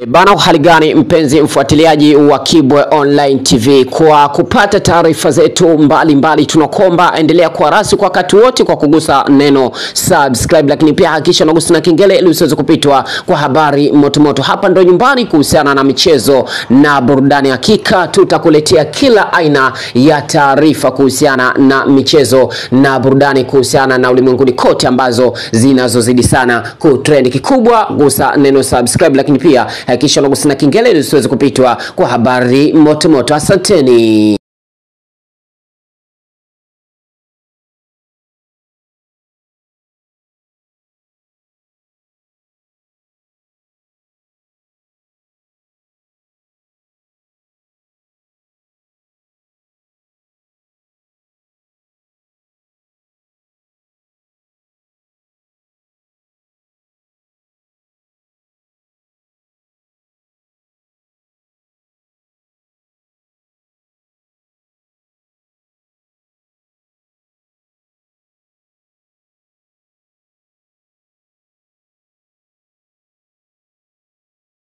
Bana, hali gani mpenzi mfuatiliaji wa Kibwe Online TV, kwa kupata taarifa zetu mbalimbali, tunakomba endelea kuwa rasi kwa wakati wote kwa kugusa neno subscribe, lakini pia hakikisha unagusa na kengele ili usiweze kupitwa kwa habari motomoto. Hapa ndo nyumbani kuhusiana na michezo na burudani, hakika tutakuletea kila aina ya taarifa kuhusiana na michezo na burudani, kuhusiana na ulimwenguni kote ambazo zinazozidi sana kutrend. Kikubwa gusa neno subscribe, lakini pia hakikisha unagusa na kengele ili usiweze kupitwa kwa habari motomoto. Asanteni.